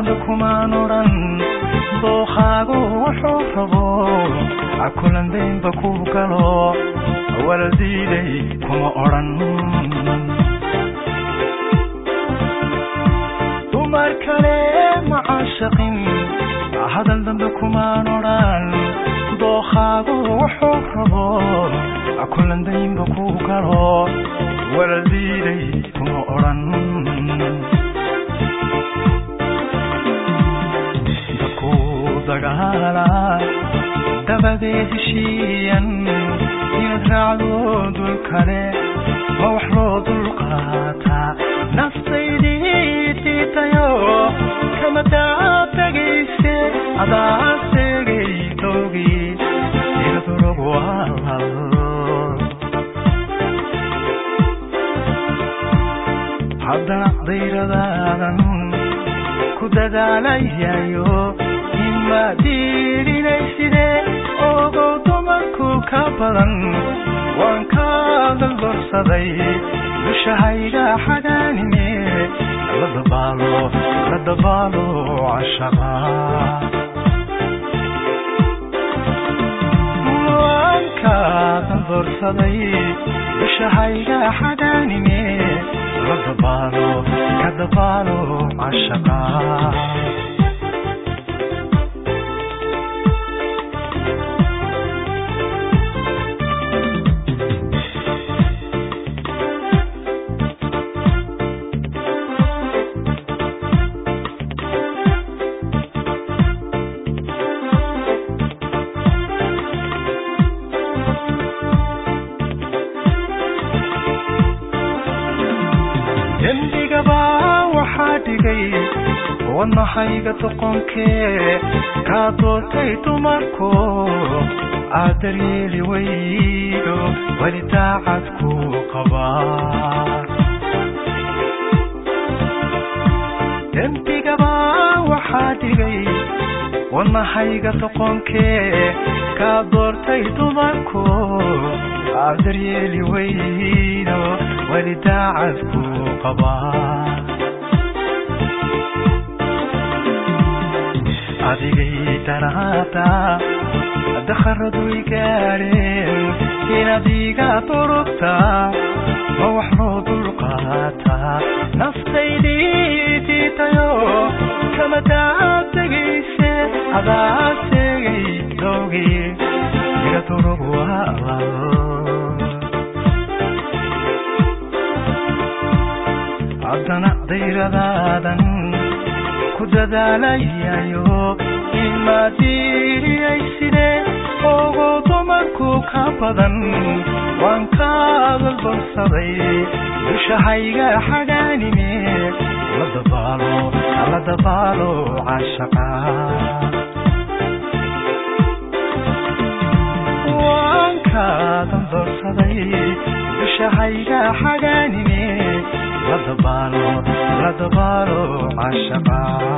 dambe kumaan odhan dookaagu wuxuu rabo akulandaynba ku galo wala diiday kuma odhan dumar kale ma caashaqin hadal dambe kumaan odhan dookaagu wuxuu rabo akulandaynba ku galo wala diiday kuma odhan dadku dagaala dabadeed heshiiyan inaad raacdo dul kale ma wax loo dulqaataa naftaydii diitayo kama daatagayse adaa seegay dowgii iladurog waalal haddana dayradaadan ku dadaalayayo ima diidinayside ogow dumarku ka badan waan ka dalbarsaday dushahayga xagaanime la dabaalo la dabaalo cashaqa waan ka dalbarsaday dushahayga xagaanime la dabaalo ka dabaalo cashaqa dembigaba waxaa dhigay wadnahayga doqonkee kaa doortay dumarku aad daryeeli weydo weli daacad ku qabaa dembigaba waxaa dhigay wadnahayga doqonkee kaa doortay dumarku aad daryeeli weydo weli daacad ku qabaa adigay daraada dakharadu i gaadheen inaad iga durugtaa ma wax loo dulqaataa naftaydii diitayo kama daatagayse adaa seegay dowgii iga durug waalal haddana dayradaadan ku dadaalayayo imaadiiyayside ogo dumarku ka badan waan ka dalbarsaday dushahayga xagaanime la dabaalo la dabaalo cashaqa waan ka dalbarsaday dushahayga xagaanime la dabaalo la dabaalo cashaqa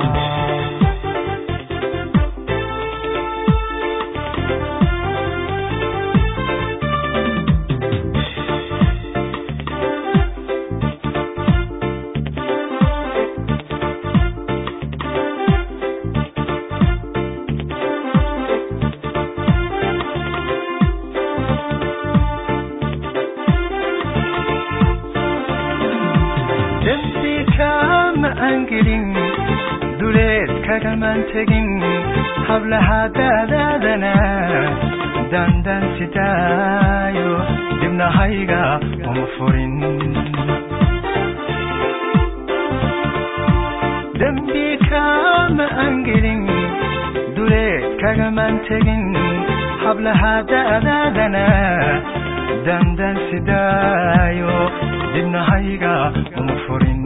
dembi kama aan gelin duleed kagamaan tegin hablaha daadaadana dandan sidaayo dibnahayga uma furin dembi kama aan gelin duleed kagamaan tegin hablaha daadaadana dandan sidaayo dibnahayga uma furin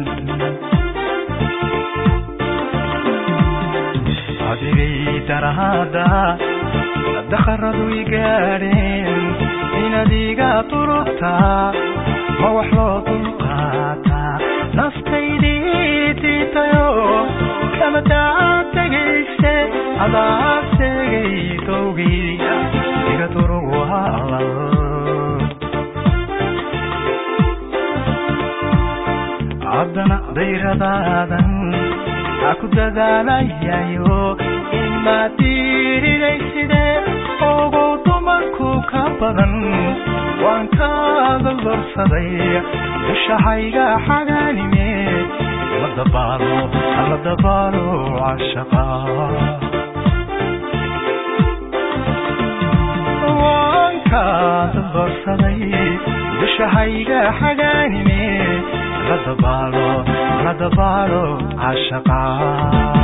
adigay daraada dakharadu i gaadheen inaad iga durugtaa ma wax loo dulqaataa naftaydii diitayo kama daatagayse adaa seegay dowgii iga durug waalal haddana dayradaadan ha ku dadaalayayo imaadiidayside ogow dumarku ka badan waan kaada dorsaday dushahayga xagaanime la dabaalo la dabaalo cashaqa waan kaada dorsaday dushahayga xagaanime la dabaalo la dabaalo cashaqa